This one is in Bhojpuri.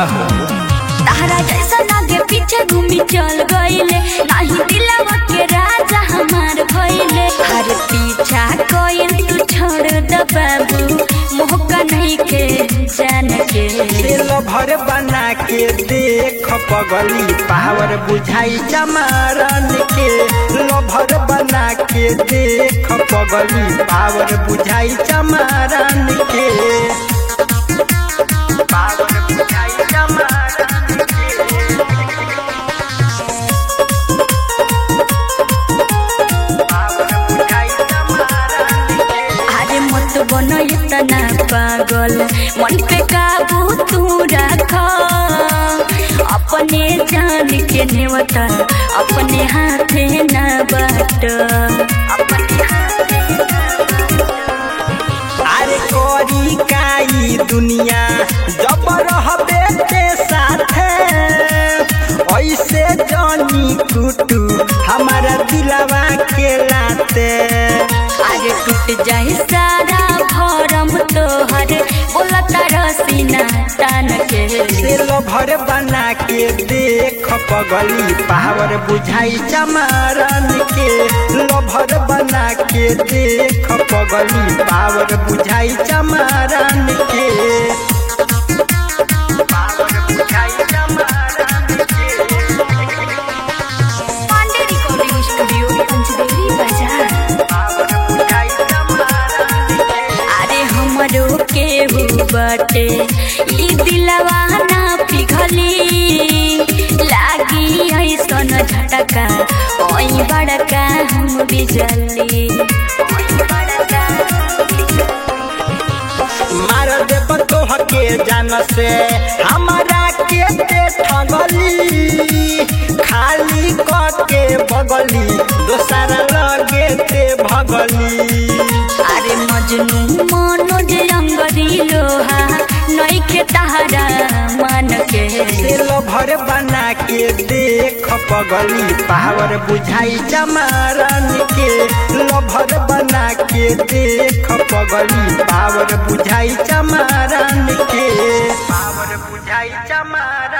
हो तारा जैसा नागे पीछे घूमी चल गईले नाही दिलवा के राजा हमार भइले हर पीछा कोयल तू छोड़ द बाबू मोहका नहीं के जान के तेल भर बना के देख पगली पावर बुझाई चमारन के लभर बना के देख पगली पावर बुझाई चमारन के पावर बुझाई चमारन के पावर बुझाई चमारन के अरे मत बनो इतना पागल मन पे काबू तू रख अपने जान के नेवता अपने हाथे न बाट अपने हाथे अरे कोरी काई दुनिया जब रहबे के साथे ऐसे जानी कुटू हमारा दिलवा के लाते आज टूट जाए सारा भरम तोहर बोलता रसीना तान के तेल भर बना के देख पगली पावर बुझाई चमारन के लभर बना के देख पगली पावर बुझाई चमारन के पावर बुझाई चमारन के पांडे रिकॉर्डिंग स्टूडियो पंचदेवी बाजार पावर बुझाई चमारन के अरे हमरो केहू बटे ई दिलवा ना पिघली लागी ऐसन झटका ओई बड़का हम बिजली ओई बड़का मार देब तोह के जान से हमारा के ते ठगली खाली क के बगली दोसर लगे ते भगली अरे मजनू मनोज अंगरी लोहा नइखे तहरा मन के तेल भर बना के देख पगली पावर बुझाई चमारन के लभर बना के देख पगली पावर बुझाई चमारन के पावर बुझाई चमारन